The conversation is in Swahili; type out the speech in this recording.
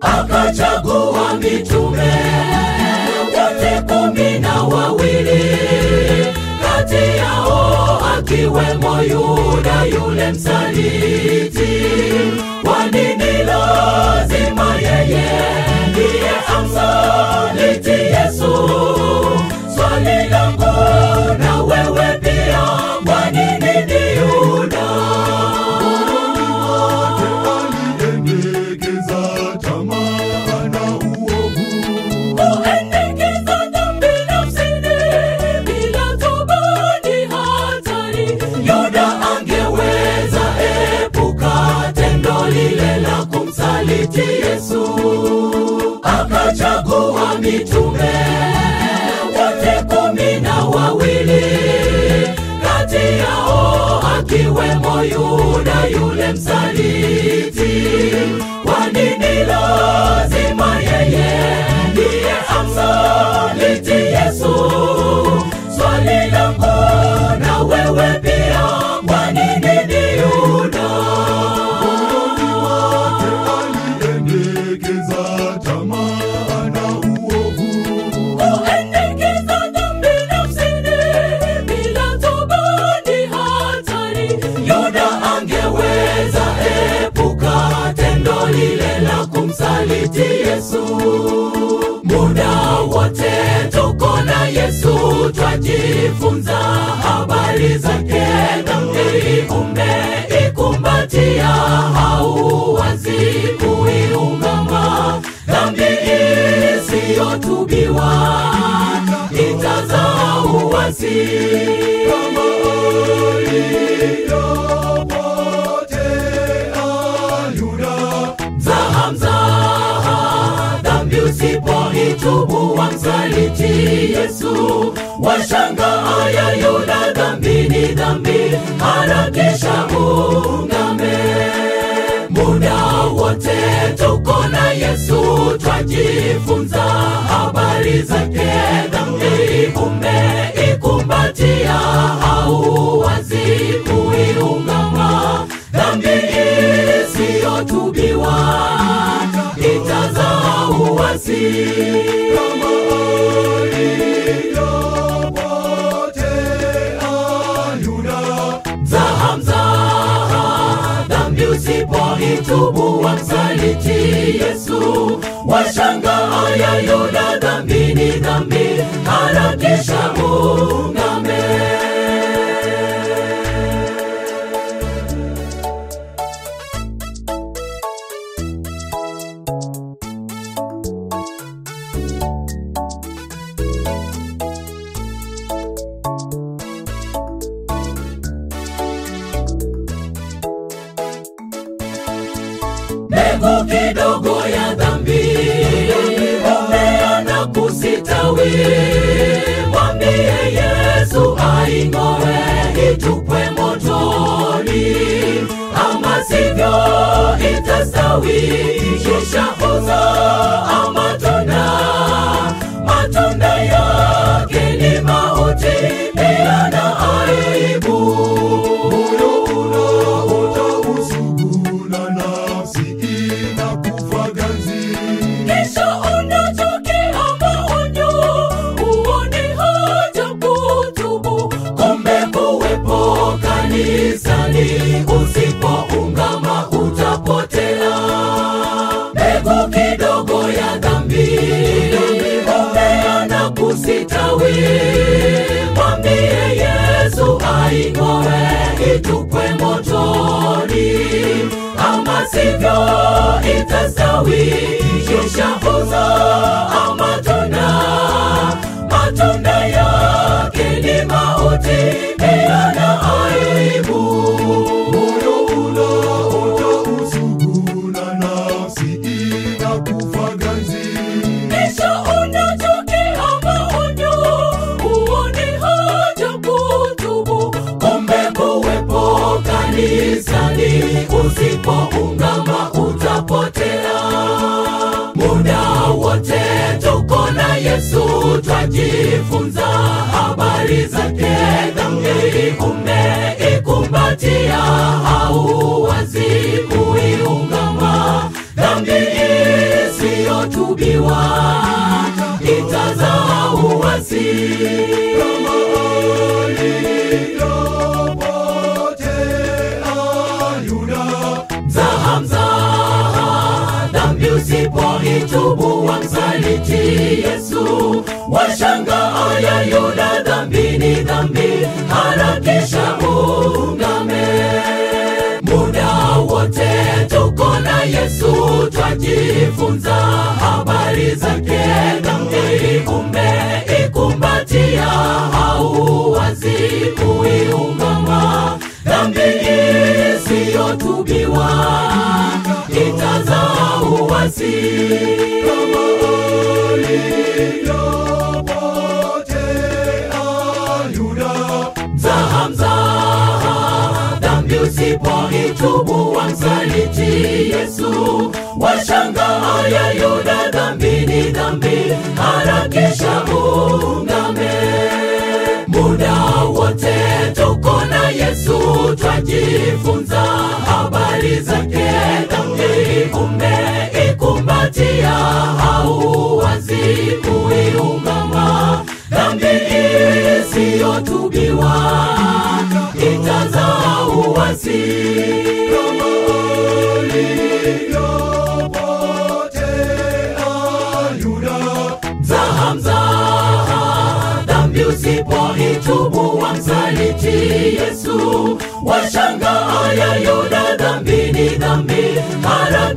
akachagua mitume wote kumi na wawili kati yao akiwemo Yuda yule msaliti. Kwa nini lazima yeye ndiye amsaliti Yesu? Swali langu na wewe pia, kwa nini ni Yuda? aliendekeza tamaa na uovu Kuendekeza dhambi nafsini bila toba ni hatari. Yuda angeweza epuka tendo lile la kumsaliti Yesu, akachagua mitume wote kumi na wawili, kati yao akiwemo Yuda yule msaliti. Kwa nini lazima yeye ndiye amsaliti Yesu? Swali langu na wewe pia, kwa nini ni Yuda? aliendekeza tamaa na uovu Kuendekeza dhambi nafsini bila toba ni hatari. Yuda angeweza epuka tendo lile la kumsaliti Yesu. Muda wote tuko na Yesu, twajifunza habari zake. Dhambi umeikumbatia, hauwazi kuiungama. Dhambi isiyotubiwa itazaa uasi. kama alivyopotea Yuda Mzaha, mzaha, dhambi usipoitubu wamsaliti Yesu. Washangaa ya Yuda, dhambi ni dhambi, harakisha ungame. Muda wote tuko na Yesu, twajifunza habari zake. Dhambi umeikumbatia, hauwazi kuiungama. Dhambi isiyotubiwa itazaa uasi. kama alivyopotea Yuda Mzaha, mzaha, dhambi usipoitubu wamsaliti Yesu. Washangaa ya Yuda, dhambi ni dhambi, harakisha ungame. mbegu kidogo ya dhambi umea na kusitawi. Mwambie Yesu aing'oe, itupwe motoni, ama sivyo itastawi, kisha uzaa matunda. Matunda yake ni mauti, pia na aibu. moyo unaota usugu na nafsi inakufa ganzi Kisha unatokea maonyo, huoni haja kutubu. Kumbe kuwepo kanisani, usipoungama utapotea. Mbegu kidogo ya dhambi umea na kusitawi. Mwambie Yesu aing'oe, itupwe motoni, ama sivyo itastawi, kisha uzaa matunda. Matunda yake ni mauti, pia na aibu. moyo unaota usugu na nafsi inakufa ganzi Kisha unatokea maonyo, huoni haja kutubu. Kumbe kuwepo kanisani, usipoungama utapotea. Muda wote tuko na Yesu, twajifunza habari zake. Dhambi umeikumbatia, hauwazi kuiungama. Dhambi iliyotubiwa itazaa uasi kama alivyopotea Yuda mzaha mzaha dhambi usipoitubu wamsaliti yesu washangaa ya yuda dhambi ni dhambi harakisha ungame muda wote tuko na yesu twajifunza habari zake dhambi umeikumbatia hauwazi kuiungama dhambi isiyotubiwa itazaa uwasi kama alivyopotea Yuda mzaha mzaha dhambi usipoitubu wamsaliti yesu washangaa ya yuda dhambi ni dhambi harakisha ungame muda wote tuko na yesu twajifunza habari zake dhambi umeikumbatia hauwazi kuiungama dhambi isiyotubiwa itazaa uwasi kama alivyopotea Yuda mzaha mzaha dhambi usipoitubu wamsaliti yesu washangaa ya yuda dhambi ni dhambi harakisha